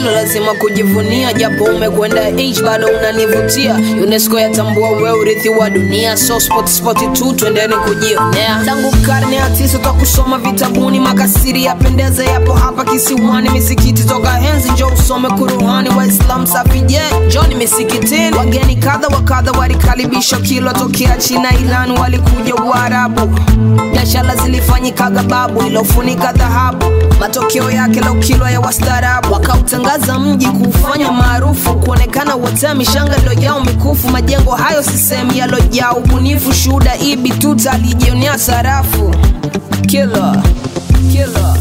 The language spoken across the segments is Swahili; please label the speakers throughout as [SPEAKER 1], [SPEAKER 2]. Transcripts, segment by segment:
[SPEAKER 1] hilo lazima kujivunia japo umekwenda h bado unanivutia unesco yatambua we urithi wa dunia so spot spot tu twendeni kujionea tangu karne ya tisa toka kusoma vitabuni makasiri yapendeze yapo hapa kisiwani misikiti toka enzi njo usome kuruhani waislam safi je joni misikitini wageni kadha wa kadha walikaribishwa kilo tokea china iran walikuja uarabu biashara zilifanyikaga babu ilofunika dhahabu matokeo yake leo kilo ya wastaarabu wakautangaza mji kuufanya maarufu kuonekana wote mishanga ilojao mikufu majengo hayo sisehemu yalojaa ubunifu shuhuda ibi tuta alijionea sarafu kila kila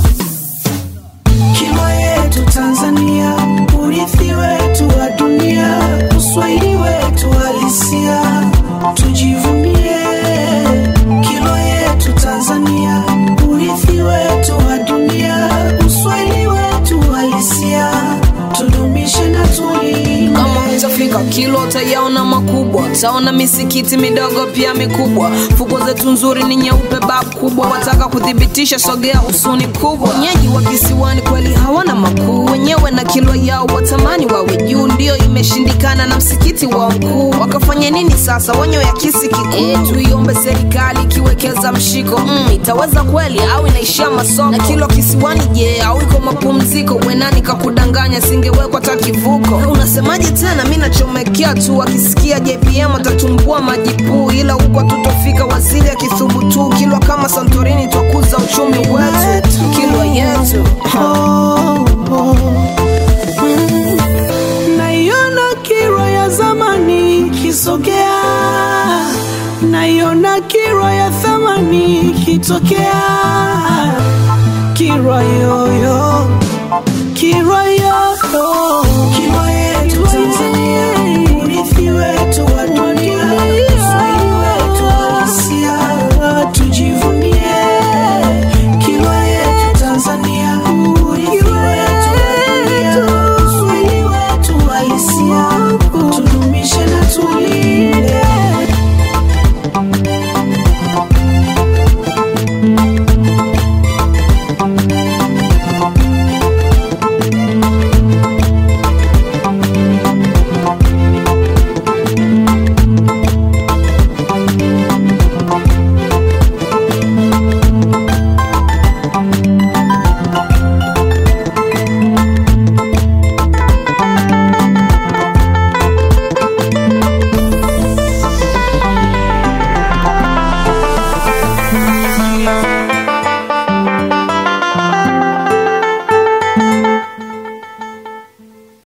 [SPEAKER 2] Kilwa yetu Tanzania, urithi wetu wa dunia, uswahili wetu halisia, tujivunie. Kilwa yetu Tanzania, urithi wetu wa dunia, uswahili wetu halisia, tudumishe na tulinde.
[SPEAKER 1] kama utafika kilo utayaona makubwa utaona misikiti midogo pia mikubwa fuko zetu nzuri ni nyeupe bab kubwa wataka kuthibitisha sogea usuni kubwa wenyeji wa kisiwani kweli hawana makuu wenyewe na kilo yao watamani wawe juu ndio imeshindikana na msikiti wa mkuu wakafanya nini sasa wanyo ya kisi kikuu e, tuiombe serikali ikiwekeza mshiko mm, itaweza kweli au inaishia masoko na kilo kisiwani je au iko mapumziko wenani kakudanganya singewekwa hata kivuko Na unasemaje tena mi nachomekea tu akisikia jpm atatumbua majipuu ila huko tutofika waziri akithubutu kilwa kama santorini twakuza uchumi wetu kilwa yetu
[SPEAKER 2] Oh, oh. Mm. Naiona Kilwa ya zamani kisogea, naiona Kilwa ya thamani kitokea. Kilwa yoyo, Kilwa yoyo, Kilwa yetu Tanzania,